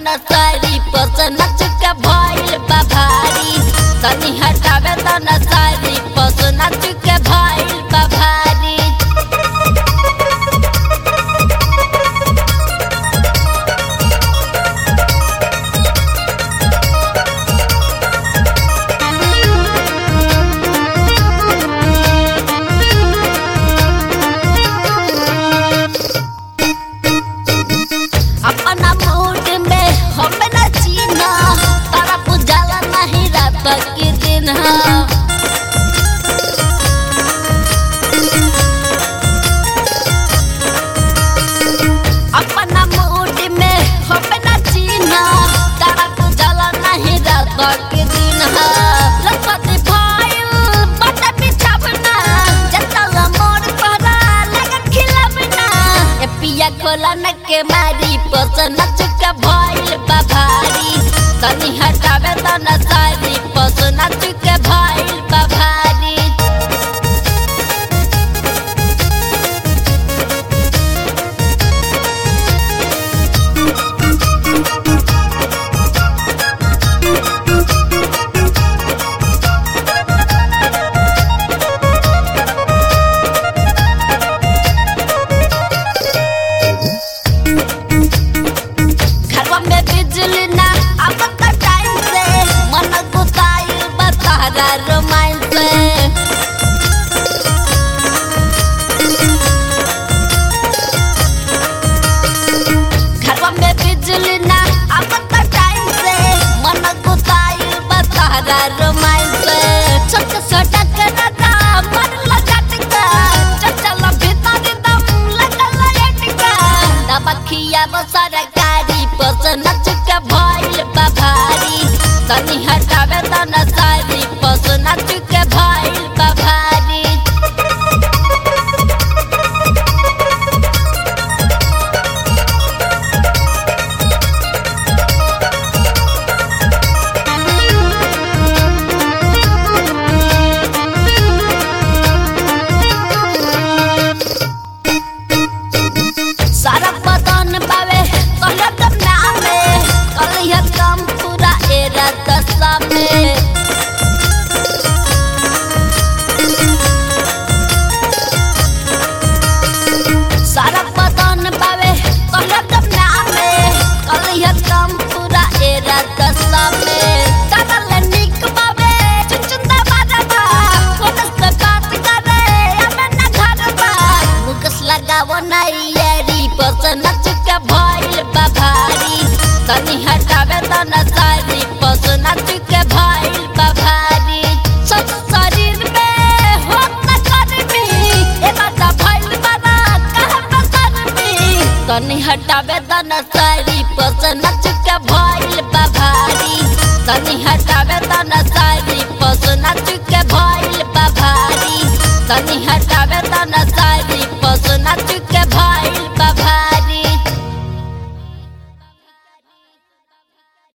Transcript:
नसारी पस नच के भइल बा भारी तनी हटावे त नसारी पस नच के भइल बा भारी अपना मूड में हम न जीना तारा पुजाला नहीं रात के दिन हाँ अपना मूड में हम न जीना तारा पुजाला नहीं रात के दिन हाँ लपत भाईल बटा बिछावना जतला मोर परा लगन खिलावना ए पिया खोला न के मारी पस नच के भइल बा भारी तनी हटावे त नसारी पस नच के भइल बा भारी घरवा में बिजली ना आवत टाइम से मन गुताइल बतारा रोमांस से घरवा में बिजली ना आवत टाइम से मन गुताइल बतारा रोमांस से छोट छोटा करता मन लगाटका चचल भीतर दम लगल लटका दबखिया बसर गाड़ी पस नच के भइल बा भारी तनी हटावे त नसारी पस नच के भइल बा भारी सारा बदन बावे कहले त नामे कहलिए कम पूरा एरा दशा में सारा बदन बावे कहले त नामे कहलिए कम पूरा एरा दशा में तगल निक बावे चुचुंदा बाजा फोन से बात करे हमें ना घर बा मुकस लगावो नाइयरी पस नच के भइल बा भारी तनी हटावे त नसारी पस नच के भइल बा भारी सब शरीर में होत न करबी ए बाजा भइल बा ना कहाँ पे करबी तनी हटावे त नसारी पस नच के भइल बा भारी तनी हटावे त नसारी पस नच के भइल बा भारी तनी हटावे त नसारी पस नच के भइल